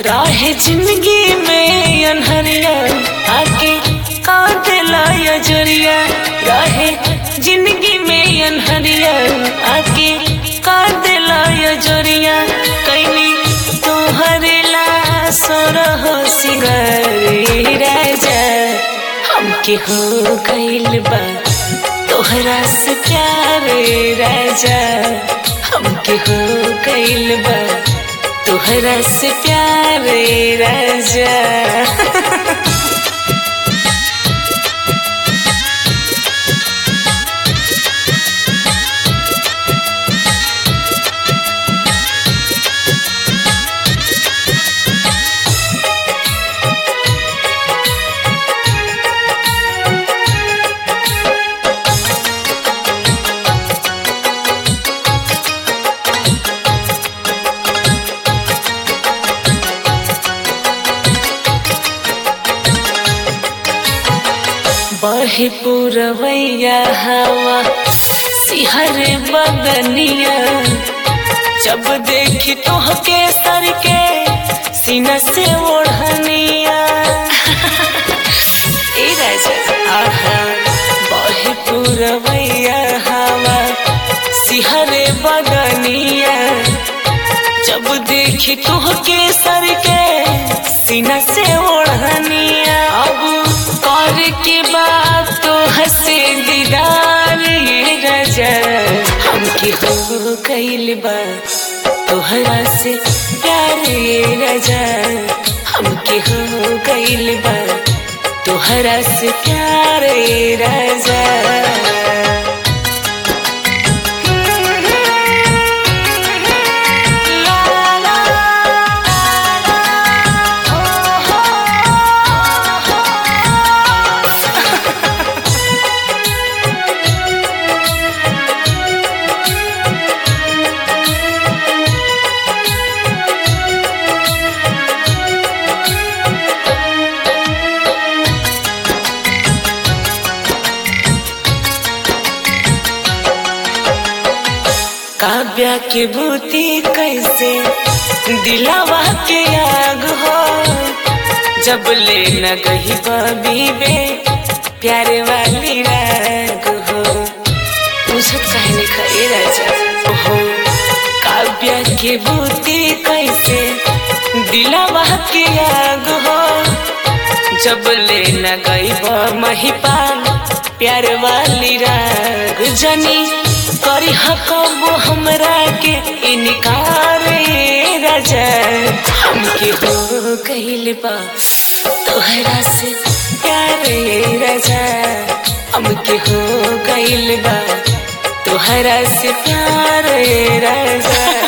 राहे जिंदगी में अनहरिया आके काटेला या जरिया राहे जिंदगी में अनहरिया आके काटेला या जरिया कैली तोहरे ला सोरह सिंगारी राजा हमके हो गइल बा तोहरा से प्यार राजा हमके हो गइल बा तोहरा से प्यार राजा बहे पुरवैया हवा सिहर बदनिया जब देखी तोहके सर के सीना से ओढ़निया ए राजा आहा बहे पुरवैया हवा सिहर बदनिया जब देखी तोहके सर के सीना से ओढ़निया अब कर के बात तो हंसे दीदार ये राजा हमके हो कैल बा तोहरा से प्यार ये राजा हमके हो कैल बा तोहरा से प्यार ये राजा काव्या के बूती कैसे दिलावा के आग हो जब ले न गही बे प्यारे वाली राग हो मुझे कहने का ये राजा हो काव्या के बूती कैसे दिलावा के आग हो जब ले न गई महिपाल प्यार वाली राग जनी करी हकब हमरा के इनकार ये राजा हमके हो कहिल बा तोहरा से प्यार ये राजा हमके हो कहिल बा तोहरा से प्यार ये राजा